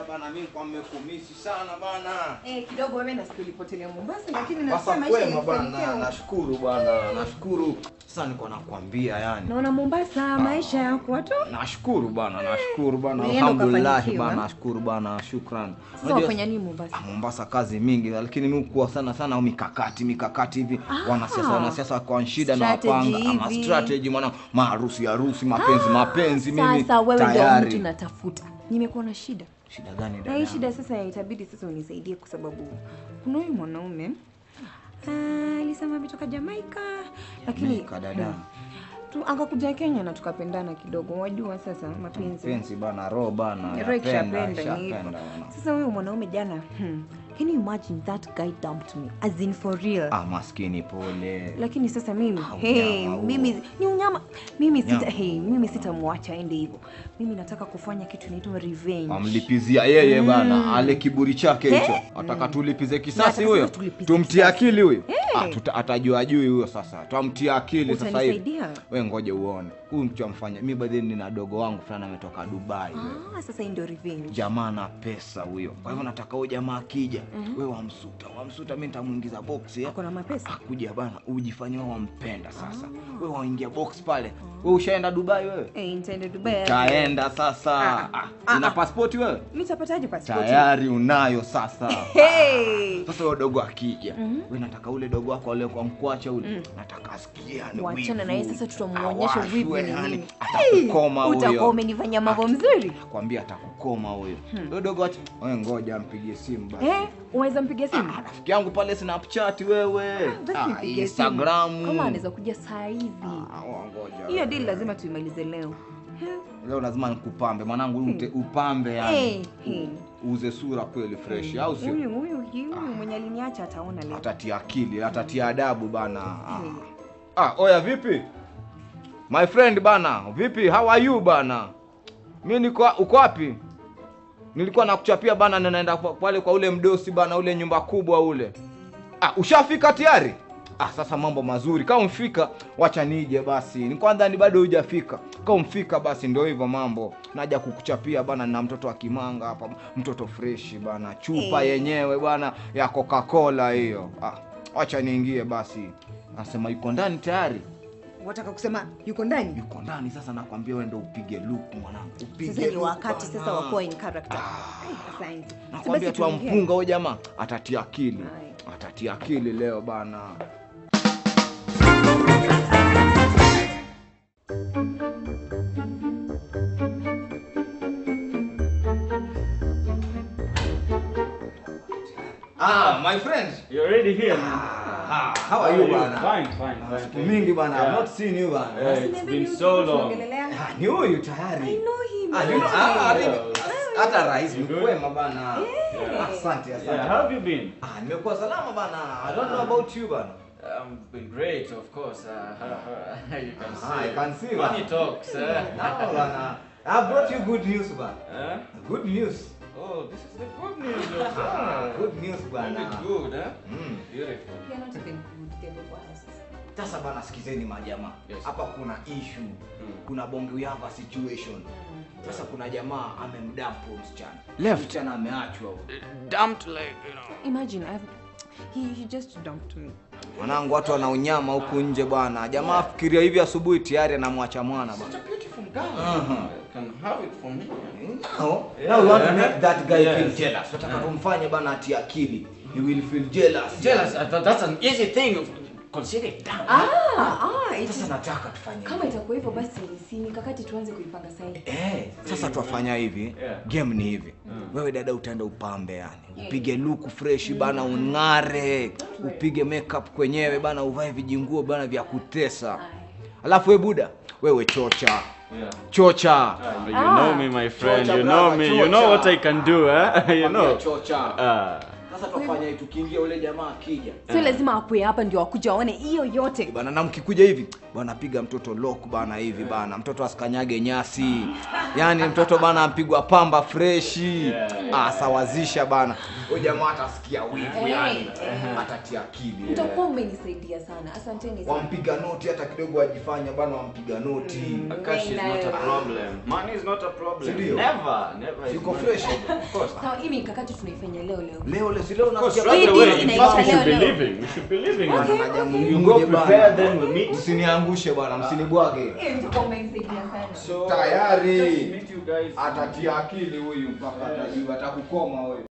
bana, mimi kwa mmekumisi sana bana. Eh, kidogo wewe nasikia ulipotelea Mombasa lakini Sasa nasikia maisha kwema bana, yalifanikiwa. nashukuru bana, nashukuru. Sasa niko nakwambia yani. Naona Mombasa maisha yako watu. Nashukuru bana, nashukuru bana, Ulienda alhamdulillah ukafanikiwa. bana, nashukuru bana, shukran. Sasa Unajua- wafanya nini Mombasa? Ah, Mombasa kazi mingi, lakini mimi kuwa sana sana mikakati mikakati hivi wanasiasa wanasiasa kwa shida na Strategy wapanga ama hivi. strategy mwana maharusi harusi mapenzi mapenzi mimi Sasa wewe ndio mtu tayari. natafuta. Nimekuwa na shida. Shida gani Na dada? hii shida sasa itabidi sasa unisaidie kwa sababu kuna huyu mwanaume ah, alisema ametoka Jamaica lakini Jamaica, dada. Hmm. tu akakuja Kenya na tukapendana kidogo. Wajua sasa mapenzi. Penzi bana, roho bana, Roho ikishapenda yapenda, ni hivyo. ishapenda bana. Sasa huyu mwanaume jana, hmm, can you imagine that guy dumped me as in for real. Ah, maskini pole. Lakini sasa mimi Ah, hey, unyama huo. mimi ni unyama. Mimi sita Nyama. hey, mimi sitamwacha aende hivyo. Mimi nataka kufanya kitu inaitwa revenge. Amlipizia yeye bana, ale kiburi chake hicho. Ataka tulipize kisasi Nataka huyo. sasa tulipize Tumtie akili huyo. Eh. Ah, tuta- atajua juu huyo sasa. Tutamtia akili sasa hivi. Utanisaidia? We ngoje uone. Huyu mtu amfanya. Mimi baadhi nina dogo wangu fulani ametoka Dubai. wewe. Ah, sasa hii ndio revenge. jamaa na pesa huyo. Kwa hivyo nataka huyo jamaa akija, we wamsuta, wamsuta, mimi nitamuingiza box ya Ako na mapesa. akuja bana, ujifanye wewe wampenda sasa. We waingia box pale. We ushaenda Dubai wewe? Eh, nitaenda Dubai. Taenda sasa. Ah, Ah, ah, una ah. pasipoti wewe? Nitapataje passport? Tayari unayo sasa. Hey! Sasa huyo dogo akija, we nataka ule dogo wako ale kwa mkwacha ule, nataka asikie yani Wachana na yeye wivu. sasa tutamuonyesha Awashwe, wivu ni yani, nini. atakukoma huyo. Utakuwa umenifanyia mambo mzuri. kwambia atakukoma huyo huyo dogo acha wewe ngoja ampigie simu basi Eh, unaweza mpigia simu? Ah, rafiki yangu pale snapchat wewe Basi Ah, mpigie simu. instagram Kama anaweza kuja saa hizi. Ah, wa- ngoja Hiyo deal lazima tuimalize leo. leo lazima nikupambe mwanangu ute, upambe yani Eh, eh. uze sura kweli fresh au sio Huyu huyu huyu mwenye aliniacha ataona leo. atatia akili atatia adabu bana ah. Eh. ah oya vipi my friend bana vipi how are you bana mi niko uko wapi nilikuwa nakuchapia bana na naenda pa- pale kwa ule mdosi bana ule nyumba kubwa ule ah ushafika tayari ah sasa mambo mazuri kama umfika wacha nije basi ni kwanza ni bado hujafika kama umfika basi ndio hivyo mambo naja kukuchapia bana na mtoto wa kimanga hapa mtoto freshi bana chupa Eh. yenyewe bana ya coca cola hiyo ah wacha niingie basi anasema yuko ndani tayari Wataka kusema yuko ndani? yuko ndani sasa nakwambia wewe ndio upige luku mwanangu upige Sasa ni luku wakati bana. sasa wa kuwa in character. Ai, Asante. nakwambia Basi tu tuongee. ampunga huyo jamaa atatia akili Aye. atatia akili leo bana Ah, my friend. You're already here. Ah, how are you bana? Fine, fine, fine. Siku mingi bana, I've Yeah. not seen you bana. Yeah, it's Niambie been ni so utu long. tuongelelea. Ah, ni huyu tayari. I know him. Ah, you know, ah, Yeah. really? hata rais You good? mkwema bana. Yeah. Asante, asante. Yeah, how have you been? Ah, nimekuwa salama bana. I don't know about you bana. Um, been great, of course. Uh, you can see. Ah, I can see, Money man. talks. Uh, No, bana. I brought you good news bana. huh? Good news. Oh, this is the good news. of- Ah, Ah, good news Only bana. good, huh? Mm. Beautiful. You're not even good, they were worse. Sasa bana, sikizeni majamaa. Yes. Hapa kuna issue. Kuna bonge we have a situation. Sasa kuna jamaa amemdampu msichana. Left. Msichana ameachwa huyo. Dumped like, you know. Imagine I've he, he just dumped me. Mwanangu, watu wana unyama huku nje bwana. Jamaa afikiria hivi asubuhi tayari anamwacha mwana Such bwana. a beautiful guy. Uh-huh. I can have it from here. Now, now we want to make that guy Yes. feel jealous. Tunataka tumfanye bana atie akili. He will feel jealous. Jealous. I thought that's an easy thing. Consider it done. Ah, ah, it Sasa is, nataka tufanye. kama itakuwa hivyo basi si mikakati tuanze kuipanga sasa hivi. Eh, sasa twafanya hivi Yeah. game ni hivi wewe dada utaenda upambe yani upige luku fresh bana ung'are upige makeup kwenyewe bana uvae vijinguo bana vya kutesa alafu we buda wewe chocha Yeah. chocha Ah, you know me, my friend. Chocha, You know brother, me. You know chocha. what I can do, eh? you know. chocha Ah. sasa twafanya hivi tukiingia ule jamaa akija Sio lazima akue hapa ndio akuja waone hiyo yote. bana na mkikuja hivi bana piga mtoto lock bana hivi bana mtoto asikanyage nyasi yaani mtoto bana ampigwa pamba freshi Yeah, ah, sawazisha bana huyo jamaa atasikia wivu Eh, yani eh. atatia akili mtakuwa mmenisaidia sana asanteni sana wampiga noti hata kidogo wajifanya bana wampiga noti Cash is not a problem. Money is not a problem. Sindio? Never, never. is Yuko money fresh. a problem. Of course. sawa hii mikakati tunaifanya leo leo leo leo si leo Of course, nasikia right Hii away. deal In inaisha fact, we should be leo leo. leaving. We should be leaving. Okay, man. Haja okay. You mnungue go bana. prepare, then we meet. msiniangushe bana msinibwage Eh, mtakuwa mmenisaidia sana So, Tayari. just meet you guys. atatia akili huyu mpaka atajua atakukoma wewe